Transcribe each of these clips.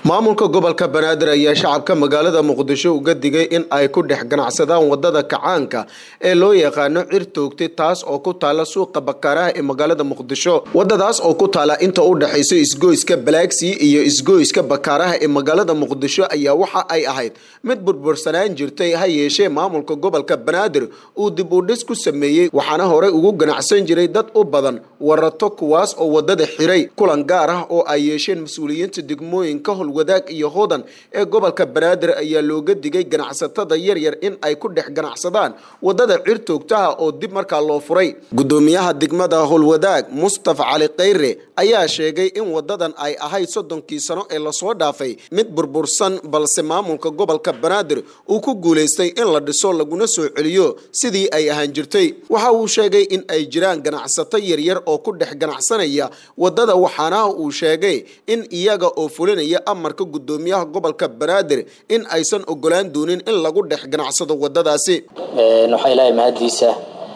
maamulka gobolka banaadir ayaa shacabka magaalada muqdisho uga digay in ay ku dhex ganacsadaan wadada kacaanka ee loo yaqaano cir toogtay taas oo ku taala suuqa bakaaraha ee magaalada muqdisho wadadaas oo ku taala inta u dhexayso isgoyska balaagsii iyo isgoyska bakaaraha ee magaalada muqdisho ayaa waxa ay ahayd mid burbursanaan jirtay ha yeeshee maamulka gobolka banaadir uu dib u dhis ku sameeyey waxaana horey ugu ganacsan jiray dad u badan warato kuwaas oo wadada xiray kulan gaar ah oo ay yeesheen mas-uuliyiinta degmooyinka wadaag iyo hodan ee gobolka banaadir ayaa looga digay ganacsatada yaryar in ay ku dhex ganacsadaan wadada cir toogtaha oo dib markaa loo furay gudoomiyaha degmada howlwadaag mustafa cali khayre ayaa sheegay in wadadan ay ahayd soddonkii sano ee lasoo dhaafay mid burbursan balse maamulka gobolka banaadir uu ku guulaystay in la dhiso laguna soo celiyo sidii ay ahaan jirtay waxa uu sheegay in ay jiraan ganacsato yaryar oo ku dhex ganacsanaya wadada waxaana uu sheegay in iyaga oo fulinaya amarka gudoomiyaha gobolka banaadir in aysan ogolaan doonin in lagu dhex ganacsado wadadaasi waxaa ilaahay mahaddiisa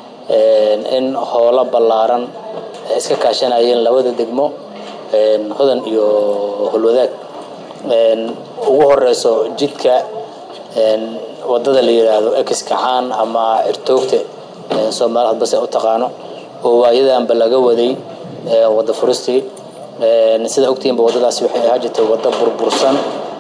in howlo ballaaran ay iska kaashanayeen labada degmo hodan iyo holwadaag ugu horeyso jidka wadada la yidhaahdo ex kacaan ama cirtoogte soomaali hadbase u taqaano oo waayadanba laga waday wada furistii sida ogtihiinba wadadaasi waxay ahaa jirtay waddo burbursan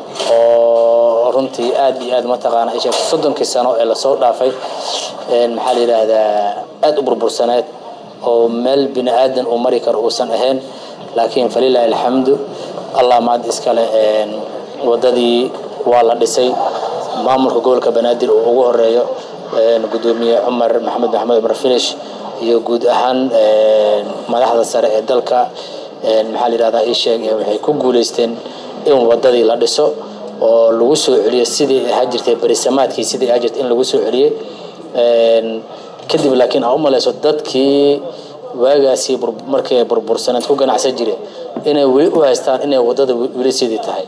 oo runtii aad iyo aad mataqaana ay sheegtay soddonkii sano ee lasoo dhaafay maxaa la yidhaahdaa aad u burbursaneed oo meel bini aadan uu mari karo uusan ahayn laakiin falilaahi alxamdu allah maad iskale waddadii waa la dhisay maamulka gobolka banaadir uu ugu horeeyo gudoomiye cumar maxamed maxamed cumar finish iyo guud ahaan madaxda sare ee dalka maxaa la yidhahdaa ii sheeg waxay ku guulaysteen in wadadii la dhiso oo lagu soo celiyo sidii ahaa jirtay berisamaadkii sidii ahaa jirtay in lagu soo celiyey kadib laakiin aa u malayso dadkii waagaasi markay burbursaneed ku ganacsan jire inay weli u haystaan inay wadada weli sidii tahay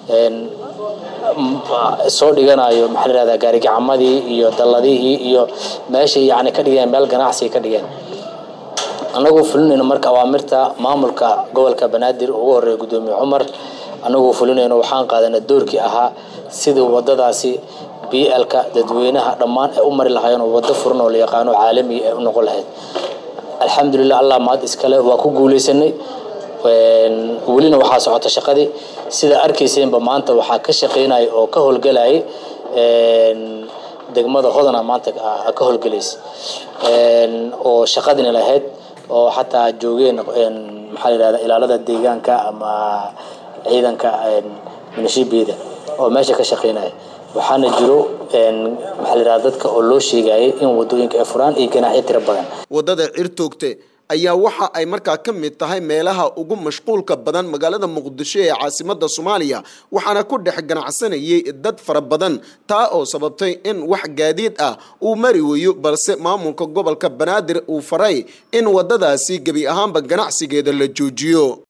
soo dhiganayo maxaa la yihahdaa gaarigacamadii iyo dalladihii iyo meeshay yacni ka dhigeen meel ganacsi ka dhigeen annagoo fulinayno marka awaamirta maamulka gobolka banaadir ugu horeeya gudoomiye cumar annagoo fulinayno waxaan qaadanay doorkii ahaa sidii wadadaasi b lka dadweynaha dhammaan ay u mari lahaayeen oo waddo furan oo la yaqaano caalamiga ay u noqon lahayd alxamdulilah allah maad iskale waa ku guulaysanay welina waxaa socota shaqadii sidaa arkayseenba maanta waxaa ka shaqaynaya oo ka howlgalayay degmada hodana maanta ka howlgelaysa oo shaqadina lahayd oo xataa joogeen maxaa la yidhahda ilaalada deegaanka ama ciidanka minishibeeda oo meesha ka shaqaynaya waxaana jiro maxaa la yidhahda dadka oo loo sheegayay in wadooyinka ay furaan iyo ganaaxyo tiro badan wadada cirtoogte ayaa waxa ay markaa ka mid tahay meelaha ugu mashquulka badan magaalada muqdisho ee caasimada soomaaliya waxaana ku dhex ganacsanayay dad fara badan taa oo sababtay in wax gaadiid ah uu mari weeyo balse maamulka gobolka banaadir uu faray in wadadaasi gebi ahaanba ganacsigeeda la joojiyo